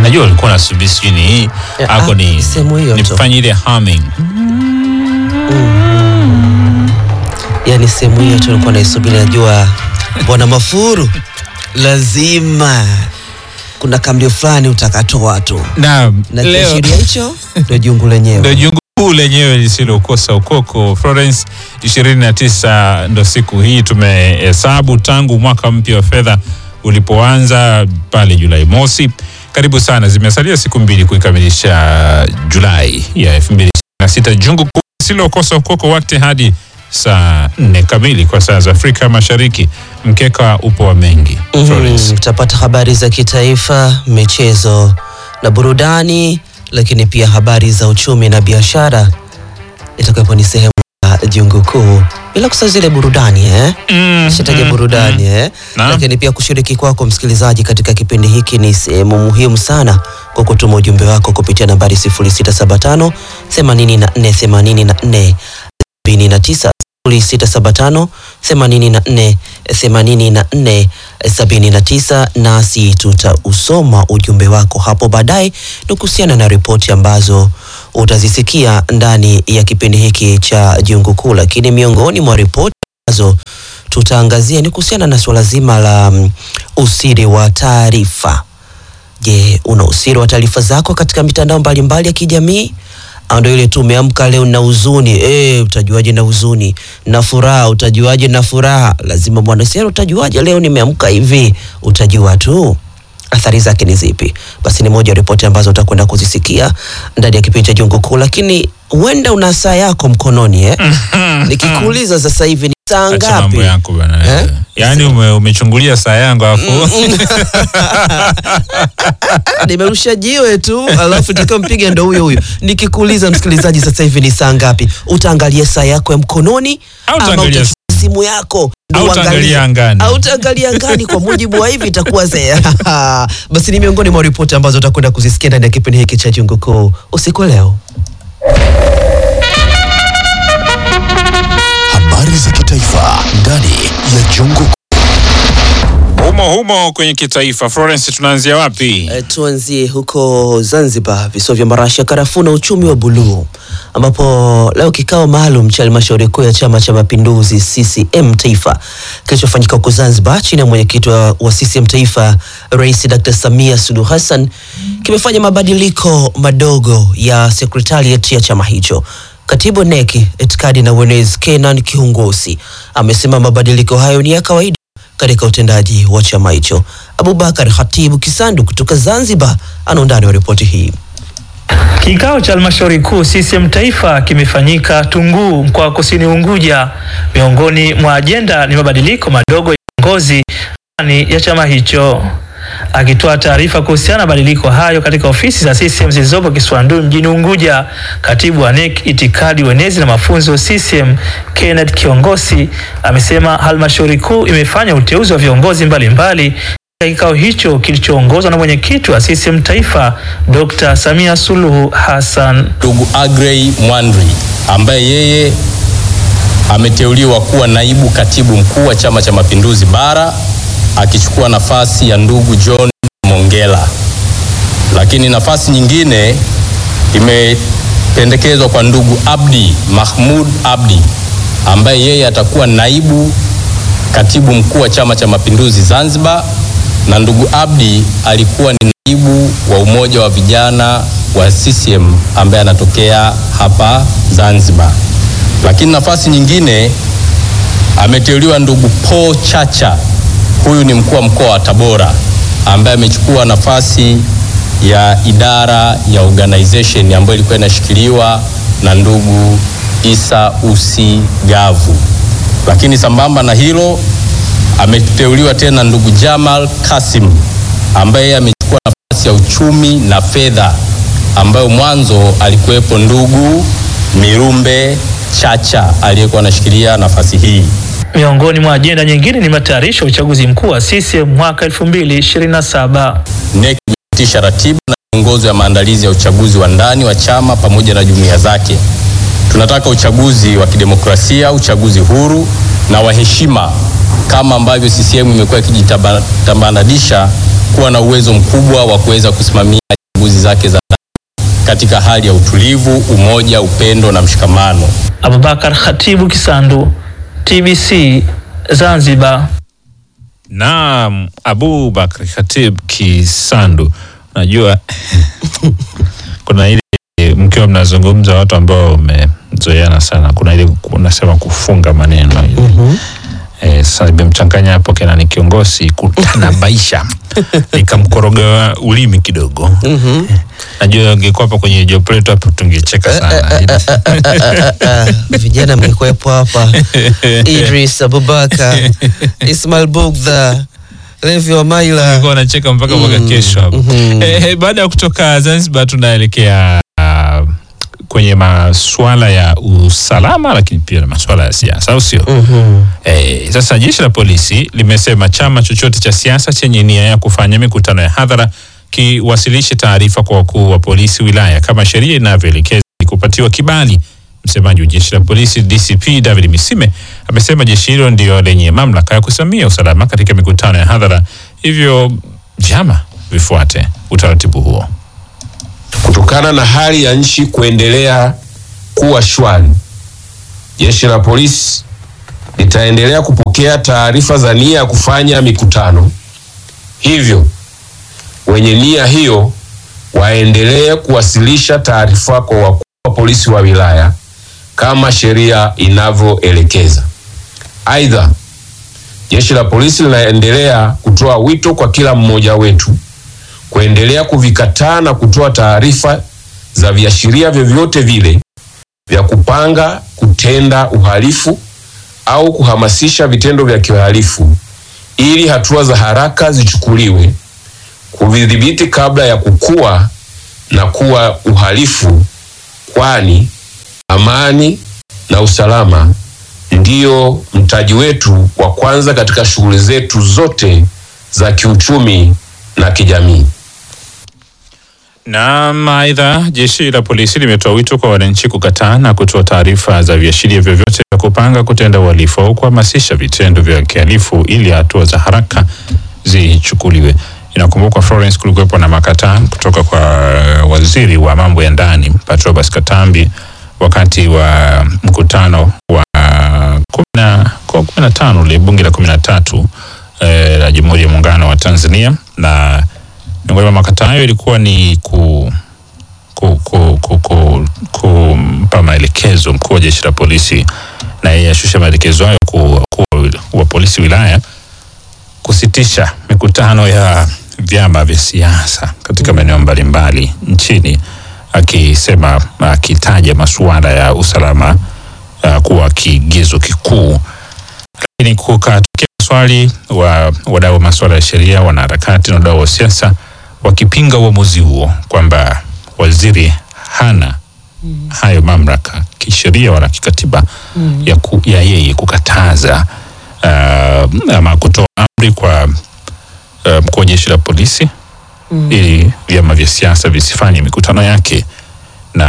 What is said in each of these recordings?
najua ulikuwa nasubiri sijui ni hii Ya, ako ah, ni sehemu hiyo tu. nifanye ile humming yani sehemu hiyo tu nilikuwa naisubiri, najua bwana Mafuru lazima kuna kamlio fulani utakatoa tu, naam na leo kiashiria hicho ndio jungu lenyewe. ndo jungu kuu lenyewe lisilokosa ukoko Florence 29 ndo siku hii tumehesabu tangu mwaka mpya wa fedha ulipoanza pale Julai mosi. Karibu sana, zimesalia siku mbili kuikamilisha Julai ya 2026. Jungu kuu lisilokosa ukoko wakati hadi saa nne kamili kwa saa za Afrika Mashariki. Mkeka upo wa mengi Florence. Mhm, Utapata habari za kitaifa, michezo na burudani, lakini pia habari za uchumi na biashara itakapo ni sehemu ya jungu kuu, bila kusahau zile burudani eh? Mm, Shataja mm, burudani mm. eh? Naam. Lakini pia kushiriki kwako msikilizaji katika kipindi hiki ni sehemu muhimu sana kwa kutuma ujumbe wako kupitia nambari 0675 84 84 79 0675 84 84 79, nasi tutausoma ujumbe wako hapo baadaye, ni kuhusiana na ripoti ambazo utazisikia ndani ya kipindi hiki cha Jungu Kuu. Lakini miongoni mwa ripoti ambazo tutaangazia ni kuhusiana na suala zima la mm, usiri wa taarifa. Je, una usiri wa taarifa zako katika mitandao mbalimbali ya kijamii? Au ndio ile tu umeamka leo na huzuni eh, utajuaje na huzuni? Na furaha utajuaje na furaha? Lazima bwana sasa, utajuaje leo nimeamka hivi? Utajua tu athari zake ni zipi. Basi ni moja ya ripoti ambazo utakwenda kuzisikia ndani ya kipindi cha Jungu Kuu, lakini huenda una saa yako mkononi eh? Nikikuuliza sasa hivi ni saa Acha ngapi? mambo yako bana. Eh? Yaani ume, umechungulia saa yangu alafu nimerusha jiwe tu alafu nikampiga ndo huyo huyo. Nikikuuliza msikilizaji, sasa hivi ni saa ngapi? Utaangalia saa yako ya mkononi Au ama utaangalia utachukua simu yako ndo Au uangalie? utaangalia angani. au utaangalia angani? Kwa mujibu wa hivi itakuwa zea. Basi ni miongoni mwa ripoti ambazo utakwenda kuzisikia ndani ya kipindi hiki cha Jungu Kuu usiku wa leo. Habari za kitaifa ndani ya Jungu humo humo kwenye kitaifa. Florence, tunaanzia wapi? E, tuanzie huko Zanzibar, visiwa vya marashi ya karafuu na uchumi wa buluu, ambapo leo kikao maalum cha halmashauri kuu ya Chama cha Mapinduzi CCM Taifa kilichofanyika huko Zanzibar chini ya mwenyekiti wa, wa CCM Taifa Rais Dr. Samia Suluhu Hassan kimefanya mabadiliko madogo ya sekretariat ya chama hicho. Katibu NEC itikadi na uenezi Kenan Kihungosi amesema mabadiliko hayo ni ya kawaida katika utendaji wa chama hicho. Abubakar Khatibu Kisandu kutoka Zanzibar ana undani wa ripoti hii. Kikao cha halmashauri kuu CCM taifa kimefanyika Tunguu, mkoa wa Kusini Unguja. Miongoni mwa ajenda ni mabadiliko madogo ya uongozi ndani ya chama hicho. Akitoa taarifa kuhusiana na mabadiliko hayo katika ofisi za CCM zilizopo Kiswandui mjini Unguja, katibu wa NEC itikadi, uenezi na mafunzo CCM Kenneth Kiongosi amesema halmashauri kuu imefanya uteuzi wa viongozi mbalimbali katika kikao hicho kilichoongozwa na mwenyekiti wa CCM taifa Dr. Samia Suluhu Hassan. ndugu Agrey Mwandri ambaye yeye ameteuliwa kuwa naibu katibu mkuu wa Chama cha Mapinduzi Bara akichukua nafasi ya ndugu John Mongela. Lakini nafasi nyingine imependekezwa kwa ndugu Abdi Mahmud Abdi ambaye yeye atakuwa naibu katibu mkuu wa Chama cha Mapinduzi Zanzibar, na ndugu Abdi alikuwa ni naibu wa umoja wa vijana wa CCM ambaye anatokea hapa Zanzibar. Lakini nafasi nyingine ameteuliwa ndugu Paul Chacha, huyu ni mkuu wa mkoa wa Tabora ambaye amechukua nafasi ya idara ya organization ambayo ilikuwa inashikiliwa na ndugu Isa Usi Gavu. Lakini sambamba na hilo ameteuliwa tena ndugu Jamal Kasim ambaye amechukua nafasi ya uchumi na fedha ambayo mwanzo alikuwepo ndugu Mirumbe Chacha aliyekuwa anashikilia nafasi hii. Miongoni mwa ajenda nyingine ni matayarisho ya uchaguzi mkuu wa CCM mwaka 2027. NEC imepitisha ratiba na miongozo ya maandalizi ya uchaguzi wa ndani wa chama pamoja na jumuiya zake. Tunataka uchaguzi wa kidemokrasia, uchaguzi huru na wa heshima, kama ambavyo CCM imekuwa ikijitambananisha kuwa na uwezo mkubwa wa kuweza kusimamia zake za ndani katika hali ya utulivu, umoja, upendo na mshikamano. Abubakar Khatibu Kisandu, TBC Zanzibar. Naam, Abu Bakr Khatib Kisandu, unajua kuna ile mkiwa mnazungumza watu ambao mmezoeana sana, kuna ile unasema kufunga maneno ile Eh, sasa nimemchanganya hapo kena ni kiongozi kutanabaisha nikamkoroga ulimi kidogo. Najua ungekuwa hapa kwenye job letu hapo tungecheka sana. Ah, vijana mlikuwepo hapa Idris Abubakar Ismail Bugdha Levi Wamaila Nilikuwa wanacheka mpaka mwaka kesho hapo. mhm. Eh, eh, baada ya kutoka Zanzibar tunaelekea ah, kwenye masuala ya usalama lakini pia na masuala ya siasa au sio? Mhm. Eh, sasa jeshi la polisi limesema chama chochote cha siasa chenye nia ya kufanya mikutano ya hadhara kiwasilishe taarifa kwa wakuu wa polisi wilaya kama sheria inavyoelekeza ili kupatiwa kibali. Msemaji wa jeshi la polisi DCP David Misime amesema jeshi hilo ndio lenye mamlaka ya kusimamia usalama katika mikutano ya hadhara, hivyo vyama vifuate utaratibu huo. Kutokana na hali ya nchi kuendelea kuwa shwari, jeshi la polisi litaendelea kupokea taarifa za nia ya kufanya mikutano. Hivyo wenye nia hiyo waendelee kuwasilisha taarifa kwa wakuu wa polisi wa wilaya kama sheria inavyoelekeza. Aidha, jeshi la polisi linaendelea kutoa wito kwa kila mmoja wetu kuendelea kuvikataa na kutoa taarifa za viashiria vyovyote vile vya kupanga kutenda uhalifu au kuhamasisha vitendo vya kihalifu ili hatua za haraka zichukuliwe kuvidhibiti kabla ya kukua na kuwa uhalifu, kwani amani na usalama ndio mtaji wetu wa kwanza katika shughuli zetu zote za kiuchumi na kijamii. Na aidha, jeshi la polisi limetoa wito kwa wananchi kukataa na kutoa taarifa za viashiria vyovyote vya kupanga kutenda uhalifu au kuhamasisha vitendo vya kihalifu ili hatua za haraka zichukuliwe. Inakumbukwa Florence, kulikuwepo na makataa kutoka kwa waziri wa mambo ya ndani Patrobas Katambi wakati wa mkutano wa kumi na kwa kumi na tano ule bunge la kumi na tatu eh, la Jamhuri ya Muungano wa Tanzania na miongoni mwa makataa hayo ilikuwa ni ku ku, ku, ku, ku, kumpa maelekezo mkuu wa jeshi la polisi na yeye ashushe maelekezo hayo kwa wakuu wa polisi wilaya kusitisha mikutano ya vyama vya siasa katika maeneo mbalimbali nchini, akisema akitaja masuala ya usalama uh, kuwa kigezo kikuu. Lakini kukatokea swali wa wadau wa masuala ya sheria, wanaharakati na wadau wa siasa wakipinga uamuzi huo kwamba waziri hana hayo mamlaka kisheria wala kikatiba ya, ku, ya yeye kukataza uh, ama kutoa amri kwa uh, mkuu wa jeshi la polisi ili vyama vya siasa visifanye mikutano yake, na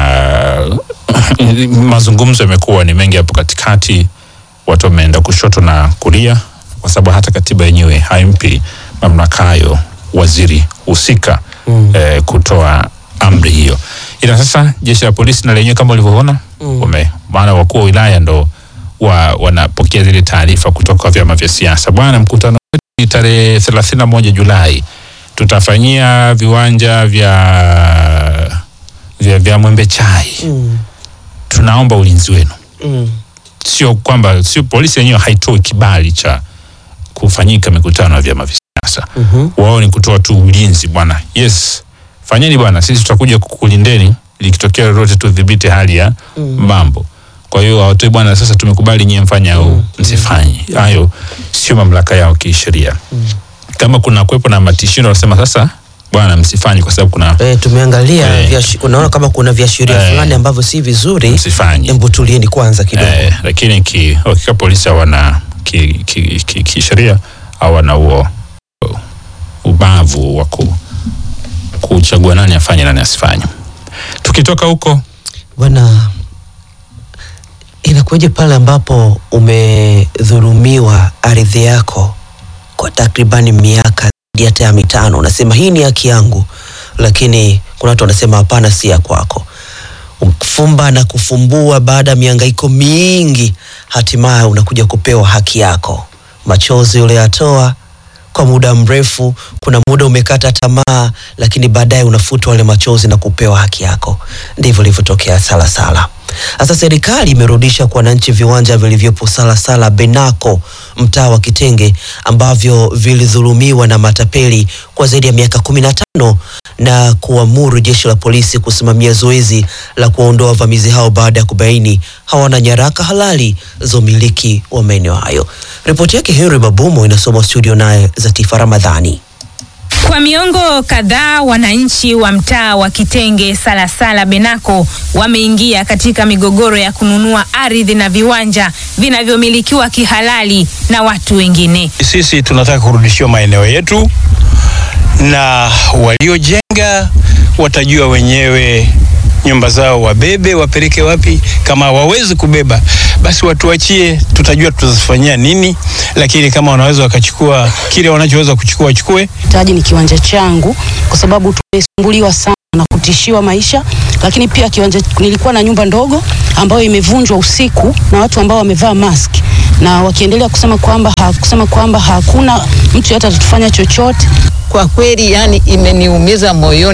mazungumzo yamekuwa ni mengi hapo katikati, watu wameenda kushoto na kulia, kwa sababu hata katiba yenyewe haimpi mamlaka hayo waziri husika eh, kutoa amri hiyo. Ila sasa jeshi la polisi na lenyewe kama ulivyoona wame maana wakuu wa wilaya ndo wa, wanapokea zile taarifa kutoka kwa vyama vya siasa. Bwana, mkutano wetu ni tarehe thelathini na moja Julai tutafanyia viwanja vya vya, vya Mwembe Chai. Mm. Tunaomba ulinzi wenu. Mm. Sio kwamba sio polisi yenyewe haitoi kibali cha kufanyika mikutano ya vyama vya siasa Mhm. wao ni kutoa tu ulinzi bwana. Yes, fanyeni bwana, sisi tutakuja kukulindeni likitokea lolote, tudhibiti hali ya mambo. Kwa hiyo hawatoi bwana, sasa tumekubali nyie mfanye au msifanye. Hayo sio mamlaka yao kisheria. Kama kuna kuwepo na matishio, wanasema sasa bwana, msifanye kwa sababu kuna Eh, tumeangalia Eh. viashi- kunaona kama kuna viashiria Eh. fulani ambavyo si vizuri. msifanye. Hebu tulieni kwanza kidogo. Eh, lakini ki, hakika polisi hawana kisheria ki, ki, kisheria hawana huo uh, ubavu wa ku, kuchagua nani afanye nani asifanye. Tukitoka huko Bwana, inakuwaje pale ambapo umedhulumiwa ardhi yako kwa takribani miaka zaidi hata ya mitano, unasema hii ni haki yangu, lakini kuna watu wanasema hapana, si ya kwako. Fumba na kufumbua, baada ya mihangaiko mingi, hatimaye unakuja kupewa haki yako. Machozi uliyatoa kwa muda mrefu, kuna muda umekata tamaa, lakini baadaye unafutwa wale machozi na kupewa haki yako. Ndivyo ilivyotokea Salasala. Sasa serikali imerudisha kwa wananchi viwanja vilivyopo Salasala Benako, mtaa wa Kitenge, ambavyo vilidhulumiwa na matapeli kwa zaidi ya miaka kumi na tano na kuamuru jeshi la polisi kusimamia zoezi la kuwaondoa wavamizi hao baada ya kubaini hawana nyaraka halali za umiliki wa maeneo hayo. Ripoti yake Henry Mabumo inasoma studio naye Zatifa Ramadhani. Kwa miongo kadhaa wananchi wa mtaa wa Kitenge Salasala Benako wameingia katika migogoro ya kununua ardhi na viwanja vinavyomilikiwa kihalali na watu wengine. Sisi tunataka kurudishiwa maeneo yetu, na waliojenga watajua wenyewe nyumba zao wabebe wapeleke wapi. Kama hawawezi kubeba, basi watuachie, tutajua tutazifanyia nini, lakini kama wanaweza wakachukua kile wanachoweza kuchukua wachukue. taji ni kiwanja changu kwa sababu tumesumbuliwa sana na kutishiwa maisha, lakini pia kiwanja, nilikuwa na nyumba ndogo ambayo imevunjwa usiku na watu ambao wamevaa mask na wakiendelea kusema kwamba ha, kusema kwamba hakuna mtu yote atatufanya chochote. Kwa kweli, yani imeniumiza moyoni.